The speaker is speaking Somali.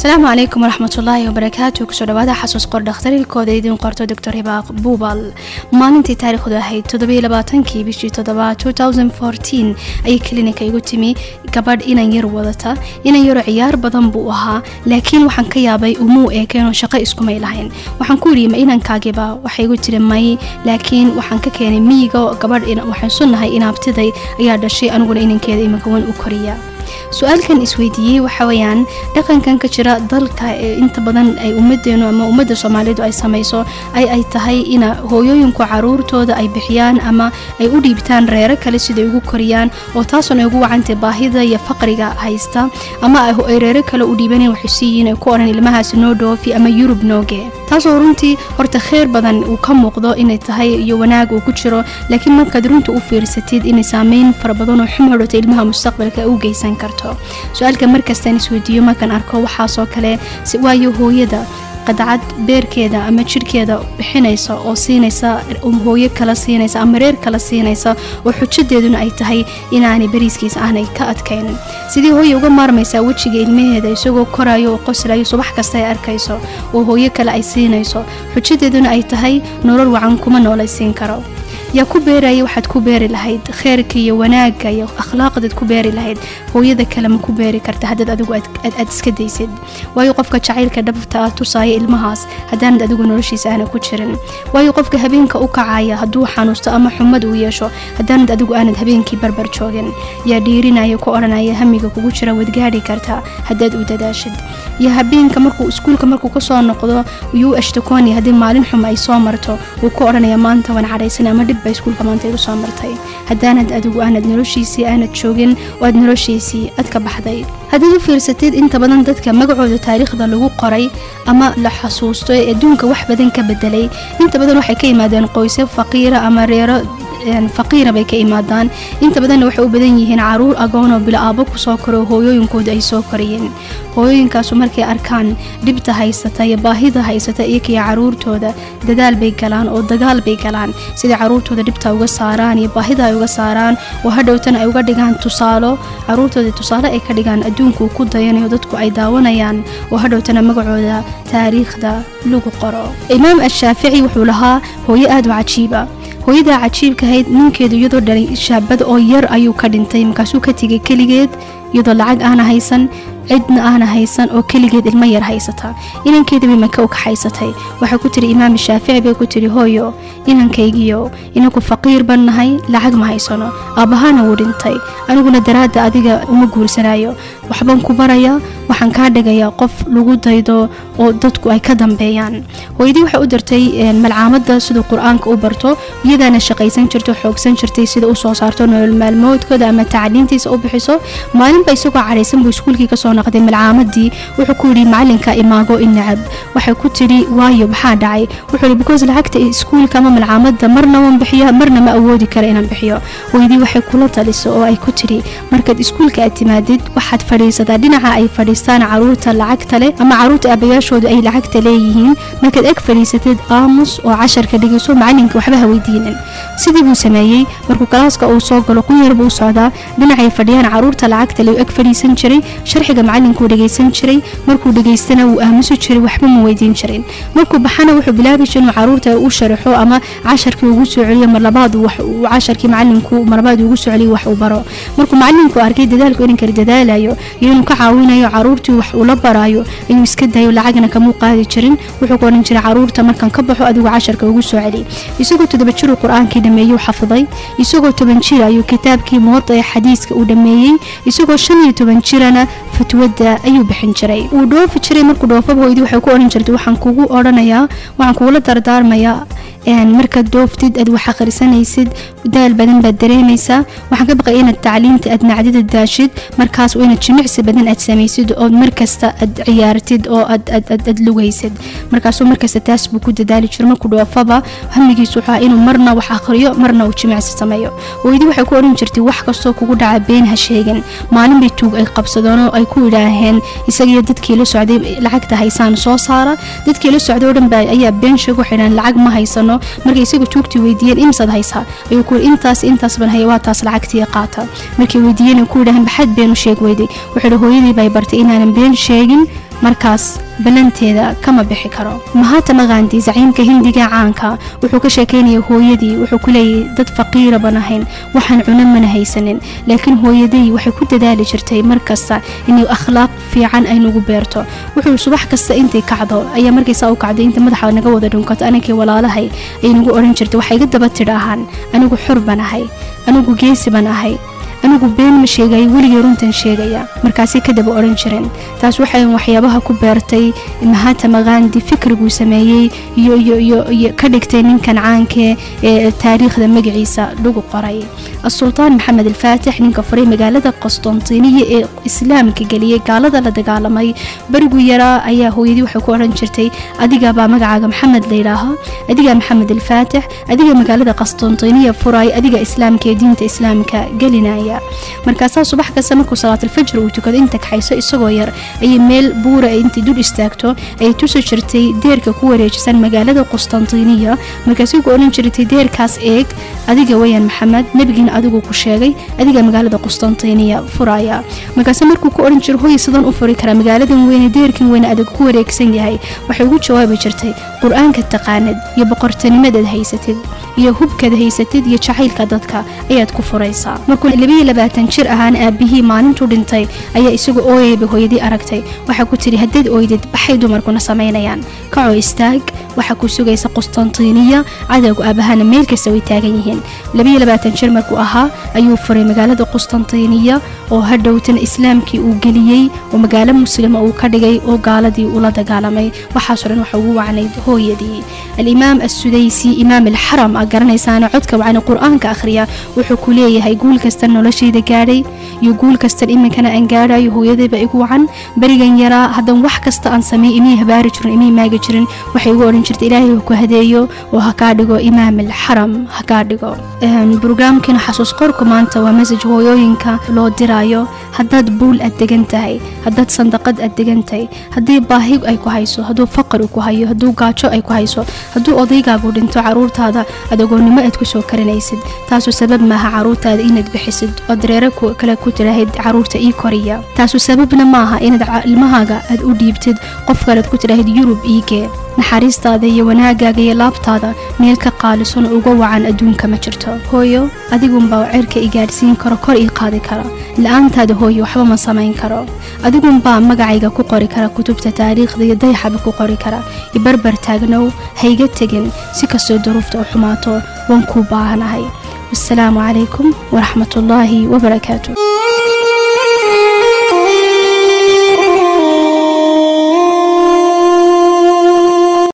asalaamu calaykum waraxmatullaahi wabarakaatu kusoo dhawaada xasuus qor dhakhtarilkooda idiin qorto doctor hibaaq buubal maalintii taariikhdu ahayd toddobailabaatankii bishii toddobaad ayay klinika igu timi gabadh inan yar wadata inan yaro ciyaar badan buu ahaa laakiin waxaan ka yaabay umuu eekeenoo shaqo iskumay lahayn waxaan ku yidhi ma inankaagiba waxay igu tiri may laakiin waxaan ka keenay miyiga gabadh waxaan sunnahay inaabtiday ayaa dhashay aniguna inankeeda iminka wan u koriya su-aalkan isweydiiyey waxa weyaan dhaqankan ka jira dalka ee inta badan ay ummadeenu ama ummadda soomaalidu ay samayso ay ay tahay ina hooyooyinku caruurtooda ay bixiyaan ama ay u dhiibtaan reero kale siday ugu koriyaan oo taasuna ay ugu wacantay baahida iyo faqriga haysta ama ay reero kale u dhiibaneen waxay siiyiin ay ku odhan ilmahaasi noo dhoofi ama yurub nooge taasoo runtii horta kheyr badan uu ka muuqdo inay tahay iyo wanaag uu ku jiro laakiin markaad runta u fiirsatid inay saameyn fara badan oo xum hodhota ilmaha mustaqbalka u geysan karto su-aalka markastaan isweydiiyo markaan arko waxaasoo kale waayo hooyada qadcad beerkeeda ama jirhkeeda bixinaysa oo siinaysa hooyo kala siinaysa ama reer kala siinaysa oo xujadeeduna ay tahay inaanay bariiskiisa aanay ka adkayn sidii hooye uga maarmaysaa wejiga ilmaheeda isagoo korayo oo qoslayo subax kasta ay arkayso oo hooyo kale ay siinayso xujadeeduna ay tahay nolol wacan kuma noolaysiin karo yaa ku beeraya waxaad ku beeri lahayd kheyrka iyo wanaagga iyo akhlaaqdaad ku beeri lahayd hooyada kale ma ku beeri karta haddaad adigu aad iska daysid waayo qofka jacaylka dhabta ah tusaaya ilmahaas haddaanad adigu noloshiisa aana ku jirin waayo qofka habeenka u kacaya hadduu xanuusto ama xumad uu yeesho haddaanad adigu aanad habeenkii barbar joogin yaa dhiirinaya ku odhanaya hamiga kugu jira waad gaadhi kartaa haddaad u dadaashid iyo habeenka markuu iskuulka markuu kasoo noqdo yuu ashtakoonaya haddii maalin xum ay soo marto wuu ku odhanaya maanta waan cadhaysan ama dhib iskuulka maanta igu soo martay haddaanad adigu aanad noloshiisii aanad joogin oo aad noloshiisii ad ka baxday haddaad u fiirsatid inta badan dadka magacooda taariikhda lagu qoray ama la xasuusto ee adduunka wax badan ka bedelay inta badan waxay ka yimaadeen qoysyo faqiira ama reero faqiira bay ka imaadaan inta badanna waxay u badan yihiin caruur agoonoo bila aabo kusoo koro hooyooyinkooda ay soo koriyeen hooyooyinkaasu markay arkaan dhibta haysata iyo baahida haysata iyokiyo caruurtooda dadaal bay galaan oo dagaal bay galaan sidai caruurtooda dhibta uga saaraan iyo baahida ay uga saaraan oo hadhowtana ay uga dhigaan tusaalo caruurtooda tusaale ay ka dhigaan adduunkuu ku dayanayo dadku ay daawanayaan oo hadhowtana magacooda taariikhda lagu qoro imaam ashaafici wuxuu lahaa hooyo aad u cajiiba hooyadaa cajiibkahayd ninkeedu iyadoo dhalay shaabad oo yar ayuu ka dhintay markaasuu ka tegay keligeed iyadoo lacag aana haysan cidna aana haysan oo keligeed ilmo yar haysata inankeeda bay maka u kaxaysatay waxay ku tiri imaam shaafici bay ku tiri hooyo inankaygiyo inagu faqiir ban nahay lacag ma haysano aabbahaana wuu dhintay aniguna daraadda adiga uma guursanayo waxbaan ku baraya waxaan kaa dhigayaa qof lagu daydo oo dadku ay ka dambeeyaan hooyadii waxay u dirtay malcaamadda siduu qur-aanka u barto iyadaana shaqaysan jirto xoogsan jirtay sida u soo saarto nolol maalmoodkooda ama tacliintiisa u bixiso maalinba isagoo cadhaysan buu iskuulkii kasoo noqday malcaamadii wuxuu ku yidhi macalinka imaago inacab waxay ku tidhi waayo maxaa dhacay wuxuu yidhi because lacagta iskuulka ama malcaamadda marna waan bixiya marna ma awoodi kara inaan bixiyo hooyadii waxay kula taliso oo ay ku tidhi markaad iskuulka aad timaadid waxaad fadhiisataa dhinaca ay fadhiistaan caruurta lacagta leh ama caruurta aabayaashooda ay lacagta leeyihiin markaad eg fadhiisatid aamus oo casharka dhigayso macalinka waxba ha weydiinin sidii buu sameeyey markuu galaaska uu soo galo qunyar buu socdaa dhinacay fadhiyaan caruurta lacagta le eg fadhiisan jiray sharxiga macalinkuu dhegaysan jiray markuu dhegaystana wuu aamusi jiray waxba ma weydiin jirin markuu baxana wuxuu bilaabi jiray inuu caruurta u sharaxo ama casharkii ugu soo celiyo marlabaad casharkii macalinku marlabaad ugu soo celiyo wax uu baro markuu macalinku arkay dadaalku inankari dadaalayo iyo inuu ka caawinayo caruurtii wax uu la baraayo ayuu iska dayo lacagna kamuu qaadi jirin wuxuu ku odhan jiray caruurta markaan ka baxo adigu casharka ugu soo celi isagoo toddoba jiruu qur-aankii dhameeyey xafiday isagoo toban jir ayuu kitaabkii muwada ee xadiiska uu dhameeyey isagoo shan iyo toban jirana fatwada ayuu bixin jiray wuu dhoofi jiray markuu dhoofaba hooydii waxay ku odhan jirtay waxaan kugu odhanayaa waxaan kugula dardaarmayaa markaad dooftid aad wax akhrisanaysid daal badan baad dareemaysaa waxaan ka baqaya inaad tacliinta aad nacdida daashid markaas waa inaad jimicsi badan aad samaysid ood markasta aad ciyaartid oo aad lugaysid markaasuu markasta taas buu ku dadaali jiro markuu dhoofaba hamigiisu waxaa inuu marna wax akhriyo marna uu jimicsi sameeyo hooyadii waxay ku odhan jirtay wax kastoo kugu dhaca been ha sheegin maalin bay tuug ay qabsadeen oo ay ku yidhaaheen isagiyo dadkii la socday lacagta haysaan soo saara dadkii la socday oo dhan ba ayaa been sheeg waxay dhahan lacag ma haysano markay isaga tuugtii weydiiyeen imsaad haysaa ayuu ku yidhi intaas intaas ban haya waa taas lacagtii qaata markay weydiiyeen ku yidhaaheen baxaad been u sheeg weyday wuxuu yidhi hooyadii bay bartay inaanan been sheegin markaas ballanteeda kama bixi karo mahatma gandi zaciimka hindiga caanka wuxuu ka sheekeynaya hooyadii wuxuu ku leeyahy dad faqiira ban ahayn waxaan cuno mana haysanin laakiin hooyaday waxay ku dadaali jirtay mar kasta inay akhlaaq fiican ay nagu beerto wuxuu subax kasta intay kacdo ayaa markaysaa u kacday inta madaxa naga wada dhunkato aninkii walaalahay ay nagu odhan jirtay waxay iga daba tidha ahaan anigu xor ban ahay anigu geesi ban ahay anigu been ma sheegayo weligay runtan sheegaya markaasay ka daba odhan jireen taas waxay waxyaabaha ku beertay mahatma gandi fikriguu sameeyey iyo iyo iyo iyo ka dhigtay ninkan caankee ee taariikhda magaciisa lagu qoray asultaan maxamed alfaatix ninka furay magaalada qostontiiniya ee islaamka geliyey gaalada la dagaalamay berigu yaraa ayaa hooyadii waxay ku odhan jirtay adigabaa magacaaga maxamed layidhaaho adigaa maxamed alfaatix adiga magaalada qostontiiniya furay adiga islaamka ee diinta islaamka gelinaya markaasaa subax kasta markuu salaatalfajr uu tukado inta kaxayso isagoo yar ayay meel buura intay dul istaagto ay tusi jirtay deerka ku wareejisan magaalada qustantiniya markaasay ku odhan jirtay deerkaas eeg adiga weyaan maxamed nebigiina adigu ku sheegay adiga magaalada qustantiniya furaya markaase markuu ku odhan jiro hoy sidan u furi karaa magaaladan weyne deerkan weyne adag ku wareegsan yahay waxay ugu jawaabi jirtay qur-aanka taqaanad iyo boqortinimadad haysatid iyo hubkaad haysatid iyo jacaylka dadka ayaad ku furaysaa markuu labiyo labaatan jir ahaan aabihii maalintuu dhintay ayaa isagu ooyayba hooyadii aragtay waxaa ku tidhi haddaed ooydid baxay dumarkuna samaynayaan kacoo istaag waxaa ku sugaysa qustantiniya cadowga aabahana meel kasta way taagan yihiin labiyo labaatan jir markuu ahaa ayuu furay magaalada qustantiniya oo hadhowtana islaamkii uu geliyey oo magaalo muslima uu ka dhigay oo gaaladii ula dagaalamay waxaasoo dhan waxa ugu wacnayd hooyadii alimaam assudaysi imaam alxaram a garanaysaana codka wacni qur-aanka akhriya wuxuu ku leeyahay guul kasta noloshayda gaadhay iyo guul kastan iminkana aan gaadhayo hooyadayba igu wacan berigan yaraa haddan wax kasta aan sameey imay habaari jirin imay maagi jirin waxay igu odhan jirta ilaahay ku hadeeyo oo ha kaa dhigo imaam alxaram ha kaa dhigo brograamkiina xasuus qorku maanta waa masaj hooyooyinka loo diraayo haddaad buul aad degan tahay haddaad sandaqad aad degan tahay haddii baahi ay ku hayso hadduu faqri ku hayo hadduu gaajo ay ku hayso hadduu odaygaagu dhinto caruurtaada adogoonnimo aad ku soo karinaysid taasu sabab maaha caruurtaada inaad bixisid oo dareero kale ku tiraahid caruurta ii koriya taasu sababna maaha inaad ilmahaaga aad u dhiibtid qof kalead ku tiraahid yurub iigee naxariistaada iyo wanaagaaga iyo laabtaada meel ka qaalisan uga wacan adduunka ma jirto hooyo adigunbaa cirka i gaadhsiin karo kor ii qaadi kara la-aantaada hooyo waxba ma samayn karo adigunbaa magacayga ku qori kara kutubta taariikhda iyo dayaxaba ku qori kara ibarbar taagnow hayga tegin si kastoo duruufta u xumaato waan kuu baahanahay wasalaamu calaykum waraxmatullaahi wabarakaatu